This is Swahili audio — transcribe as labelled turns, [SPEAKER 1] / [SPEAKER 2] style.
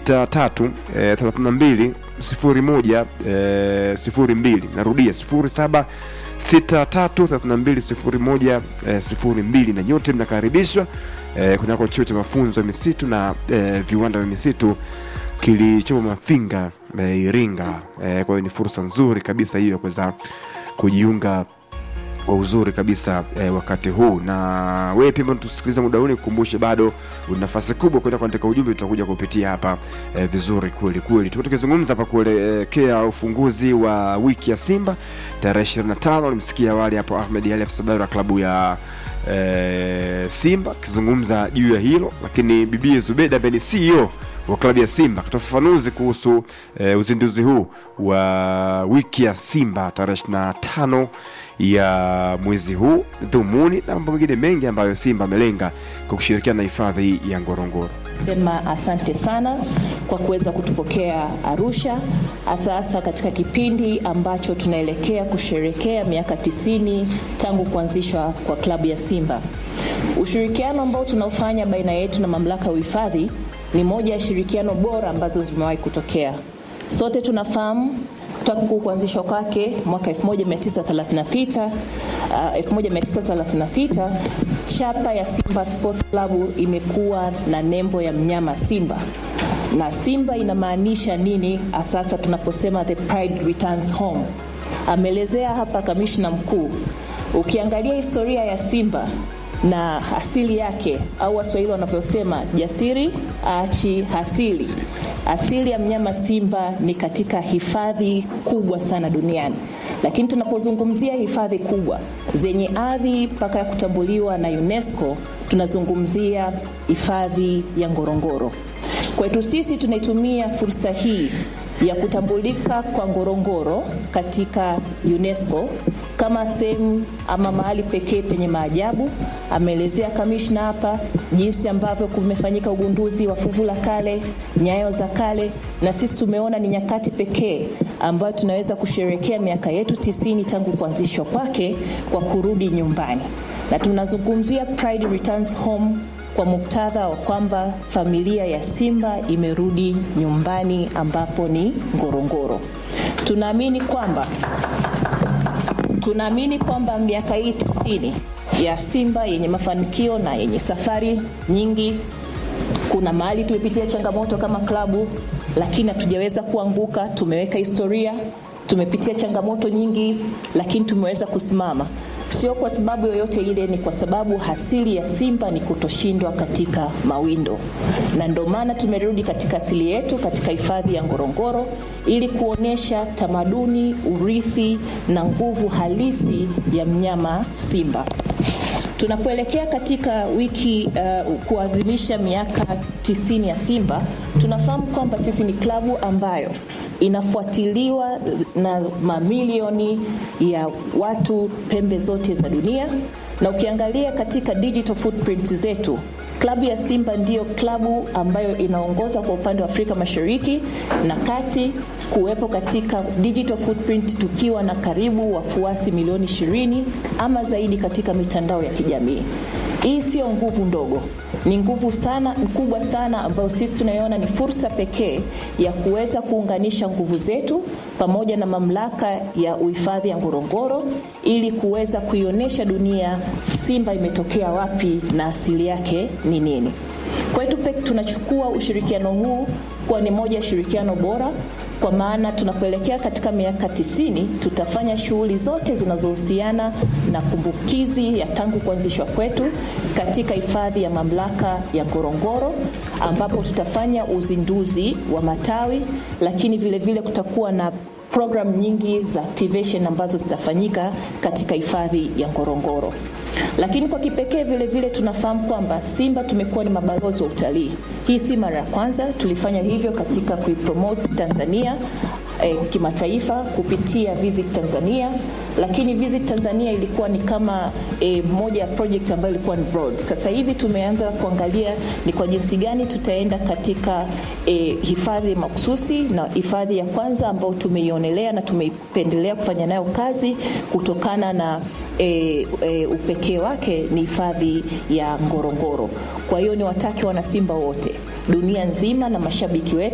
[SPEAKER 1] 63 eh, 32 01 eh, 02 narudia 07 633201 eh, 02 na nyote mnakaribishwa eh, kunako chuo cha mafunzo ya misitu na eh, viwanda vya misitu kilichopo Mafinga eh, Iringa. Eh, kwa hiyo ni fursa nzuri kabisa hiyo ya kuweza kujiunga kwa uzuri kabisa eh, wakati huu na wewe pia ambao tusikiliza muda huu nikukumbushe bado una nafasi kubwa kwenda kuandika ujumbe tutakuja kupitia hapa eh, vizuri kweli kweli tuko tukizungumza hapa kuelekea ufunguzi wa wiki ya simba tarehe 25 ulimsikia awali hapo ahmed ali afisa habari wa klabu ya eh, simba akizungumza juu ya hilo lakini bibie zubeda ambaye ni ceo wa klabu ya Simba akatoa ufafanuzi kuhusu eh, uzinduzi huu wa wiki ya Simba tarehe 25 ya mwezi huu, dhumuni na mambo mengine mengi ambayo Simba amelenga kwa kushirikiana na hifadhi ya Ngorongoro.
[SPEAKER 2] Sema asante sana kwa kuweza kutupokea Arusha, hasa hasa katika kipindi ambacho tunaelekea kusherekea miaka tisini tangu kuanzishwa kwa klabu ya Simba. Ushirikiano ambao tunaofanya baina yetu na mamlaka ya uhifadhi ni moja ya shirikiano bora ambazo zimewahi kutokea. Sote tunafahamu tangu kuanzishwa kwake mwaka 1936 uh, 1936 chapa ya Simba Sports Club imekuwa na nembo ya mnyama simba na simba inamaanisha nini sasa tunaposema the pride returns home ameelezea hapa kamishna mkuu ukiangalia historia ya simba na asili yake au waswahili wanavyosema jasiri achi hasili asili ya mnyama simba ni katika hifadhi kubwa sana duniani lakini tunapozungumzia hifadhi kubwa zenye ardhi mpaka ya kutambuliwa na unesco tunazungumzia hifadhi ya ngorongoro kwetu sisi tunaitumia fursa hii ya kutambulika kwa ngorongoro katika unesco kama sehemu ama mahali pekee penye maajabu. Ameelezea kamishna hapa jinsi ambavyo kumefanyika ugunduzi wa fuvu la kale, nyayo za kale, na sisi tumeona ni nyakati pekee ambayo tunaweza kusherekea miaka yetu tisini tangu kuanzishwa kwake kwa kurudi nyumbani, na tunazungumzia Pride Returns Home kwa muktadha wa kwamba familia ya Simba imerudi nyumbani ambapo ni Ngorongoro. Tunaamini kwamba tunaamini kwamba miaka hii tisini ya Simba yenye mafanikio na yenye safari nyingi, kuna mahali tumepitia changamoto kama klabu, lakini hatujaweza kuanguka. Tumeweka historia, tumepitia changamoto nyingi, lakini tumeweza kusimama sio kwa sababu yoyote ile, ni kwa sababu asili ya Simba ni kutoshindwa katika mawindo, na ndio maana tumerudi katika asili yetu katika hifadhi ya Ngorongoro ili kuonyesha tamaduni, urithi na nguvu halisi ya mnyama Simba. Tunapoelekea katika wiki uh, kuadhimisha miaka tisini ya Simba, tunafahamu kwamba sisi ni klabu ambayo inafuatiliwa na mamilioni ya watu pembe zote za dunia, na ukiangalia katika digital footprint zetu klabu ya Simba ndiyo klabu ambayo inaongoza kwa upande wa Afrika Mashariki na Kati kuwepo katika digital footprint tukiwa na karibu wafuasi milioni 20 ama zaidi katika mitandao ya kijamii. Hii sio nguvu ndogo, ni nguvu sana kubwa sana ambayo sisi tunaiona ni fursa pekee ya kuweza kuunganisha nguvu zetu pamoja na mamlaka ya uhifadhi ya Ngorongoro ili kuweza kuionyesha dunia Simba imetokea wapi na asili yake ni nini. Kwetu tunachukua ushirikiano huu kuwa ni moja ya shirikiano bora kwa maana tunapoelekea katika miaka tisini tutafanya shughuli zote zinazohusiana na kumbukizi ya tangu kuanzishwa kwetu katika hifadhi ya mamlaka ya Ngorongoro, ambapo tutafanya uzinduzi wa matawi, lakini vile vile kutakuwa na program nyingi za activation ambazo zitafanyika katika hifadhi ya Ngorongoro. Lakini kwa kipekee vile vile tunafahamu kwamba Simba tumekuwa ni mabalozi wa utalii. Hii si mara ya kwanza, tulifanya hivyo katika kuipromote Tanzania eh, kimataifa kupitia Visit Tanzania, lakini Visit Tanzania ilikuwa ni kama eh, moja ya project ambayo ilikuwa ni broad. Sasa hivi tumeanza kuangalia ni kwa jinsi gani tutaenda katika eh, hifadhi mahususi na hifadhi ya kwanza ambayo tumeionelea na tumeipendelea kufanya nayo kazi kutokana na e, e, upekee wake ni hifadhi ya Ngorongoro. Kwa hiyo ni watake wanasimba wote dunia nzima na mashabiki wetu